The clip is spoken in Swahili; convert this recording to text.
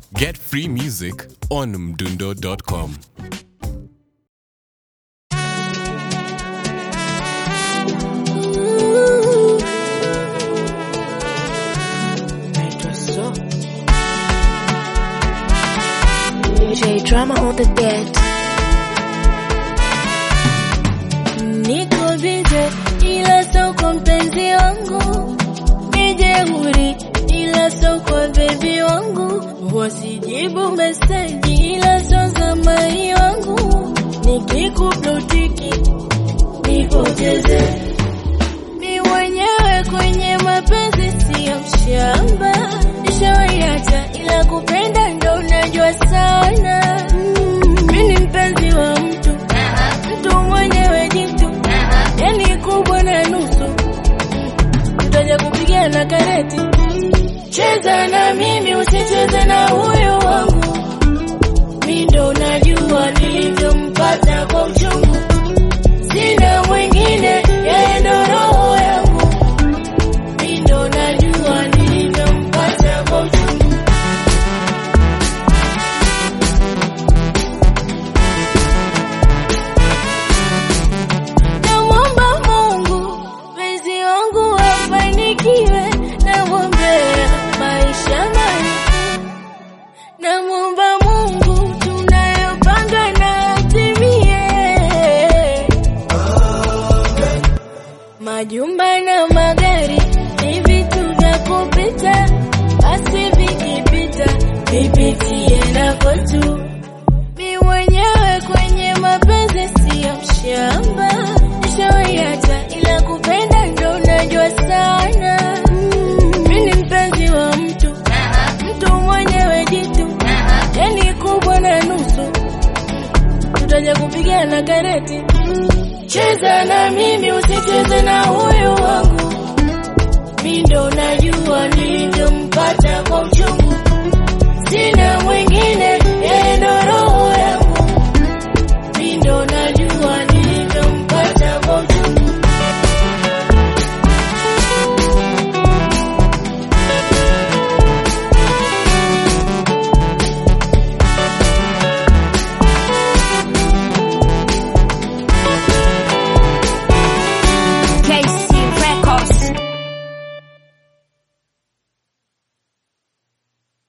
Get free music on mdundo.com. J drama on the bed. Niko bize ila sio kwa mpenzi wangu, ni jeuri ila sio kwa bebi wangu, wasijibu meseji ila sio za mai wangu, nikikuplotiki nipoteze mi mwenyewe kwenye mapenzi siyo mshamba, nishawaiacha ila kupenda ndo unajua sana. Mi ni mpenzi wa mtu, mtu mwenyewe jitu, yani kubwa na nusu, tutaja kupigana kareti. Cheza na mimi, usicheze na huyo wangu, mi ndo najua nilivyompata kwa uchungu sina mwingine, yeye ndo roho yangu, mi ndo najua nilivyompata kwa uchungu. Namwomba Mungu mpenzi wangu afanikiwe, namwombea maisha marefu. Namwomba Mungu tunayopanga na atimie. Majumba na magari ni vitu vya kupita, basi vikipita vipitie nako tu. Mi mwenyewe kwenye mapenzi siyo mshamba, nishawaiacha ila kupenda ndo unajua sana. Mi ni mpenzi wa mtu, mtu mwenyewe jitu, yani kubwa na nusu, tutaja kupigana kareti. Cheza na mimi, usicheze na huyo wangu,